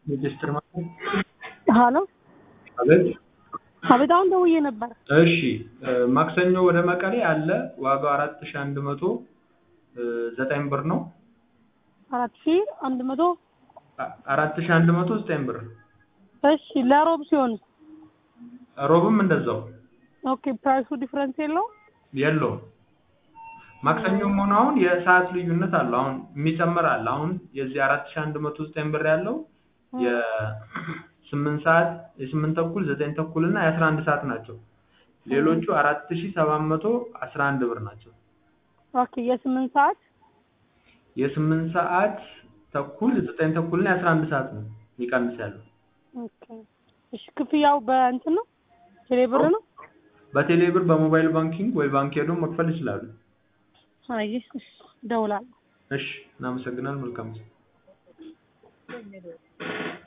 ሬጅስትር ማለት ሀሎ አቤት። አቤት፣ አሁን ደውዬ ነበር። እሺ ማክሰኞ ወደ መቀሌ አለ። ዋጋው አራት ሺህ አንድ መቶ ዘጠኝ ብር ነው። አራት ሺህ አንድ መቶ አ- አራት ሺህ አንድ መቶ ዘጠኝ ብር። እሺ፣ ለሮብ ሲሆን ሮብም እንደዛው ኦኬ፣ ፕራይሱ ዲፍረንስ የለውም? የለውም። ማክሰኞም ሆነ አሁን የሰዓት ልዩነት አለው። አሁን የሚጨምር አለ። አሁን የዚህ አራት ሺህ አንድ መቶ ዘጠኝ ብር ያለው የስምንት ሰዓት የስምንት ተኩል ዘጠኝ ተኩል እና የአስራ አንድ ሰዓት ናቸው። ሌሎቹ አራት ሺህ ሰባት መቶ አስራ አንድ ብር ናቸው። ኦኬ፣ የስምንት ሰዓት የስምንት ሰዓት ተኩል ዘጠኝ ተኩል እና የአስራ አንድ ሰዓት ነው የሚቀንስ ያለው። ኦኬ። እሺ፣ ክፍያው በእንትን ነው ቴሌ ብር ነው? በቴሌ ብር በሞባይል ባንኪንግ ወይ ባንክ ሄዶ መክፈል ይችላሉ። አይ፣ እሺ፣ እደውላለሁ። እሺ፣ እናመሰግናለን። መልካም